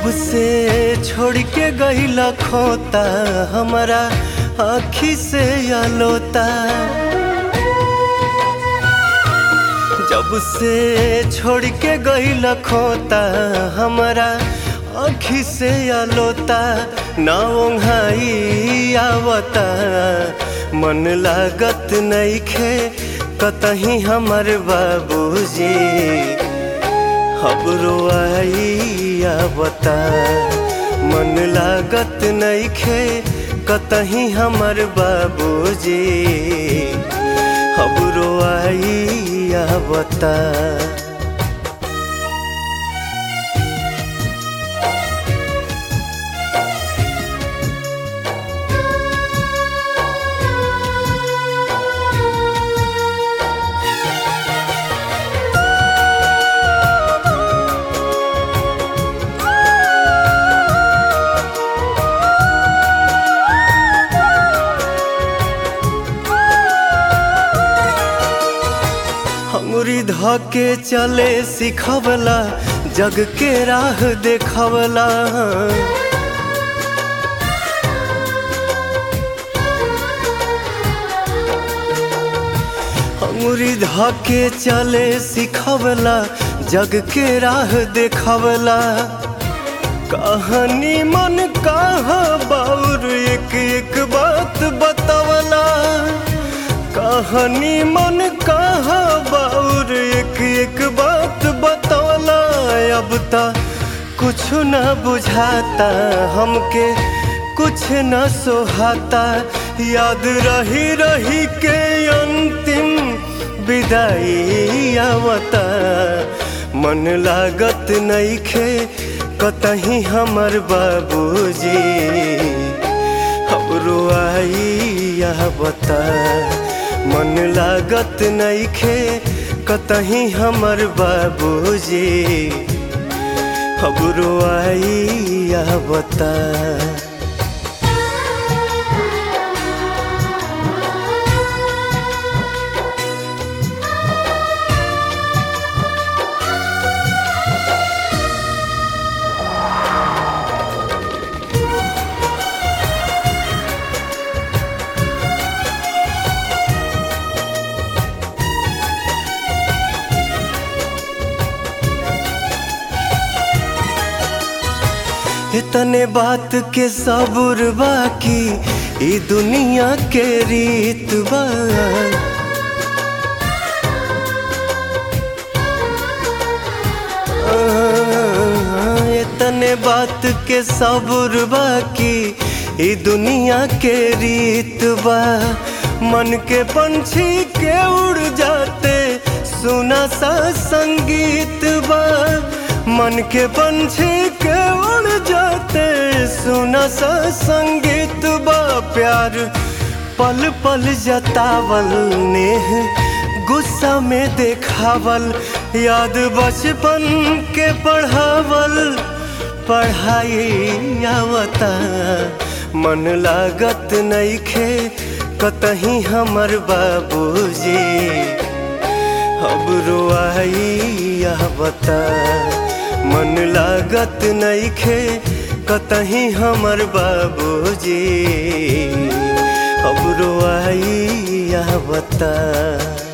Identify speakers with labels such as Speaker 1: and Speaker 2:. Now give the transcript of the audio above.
Speaker 1: जब से छोड़ के गईला खोता हमारा आखी से आलोता जब से छोड़ के गईला खोता हमारा आखी से आलोता ना ओंघाई आवता मन लागत नईखे कतही हमर बाबूजी खबरो आई आवता मन लागत नईखे कतही हमर बाबूजी खबरो आई आवता अंगुरी धके चले सिखवला जग के राह देखवला अंगुरी धके चले सिखवला जग के राह देखवला कहानी मन कहा बाउर एक एक बात बतवला कहानी मन कहा बाउर एक एक बात बतौला अब ता कुछ न बुझाता हमके कुछ न सोहाता याद रही रही के अंतिम विदाई आवता मन लागत नईखे कतही हमर बाबूजी हमरो आई आवता मन लागत नईखे कतही हमर बाबूजी खबरो आई आवता इतने बात के सबूर बाकी ई दुनिया के रीत बा इतने बात के सबूर बाकी ई दुनिया के रीत बा मन के पंछी के उड़ जाते सुना सा संगीत बा मन के पंछी के उड़ जाते सुना सा संगीत बा प्यार पल पल जतावल नेह गुस्सा में देखावल याद बचपन के पढ़ावल पढ़ाई आवता मन लागत नईखे कतही हमर बाबूजी अब आई आवता मन लागत नईखे कतही हमर बाबूजी अब आई आवता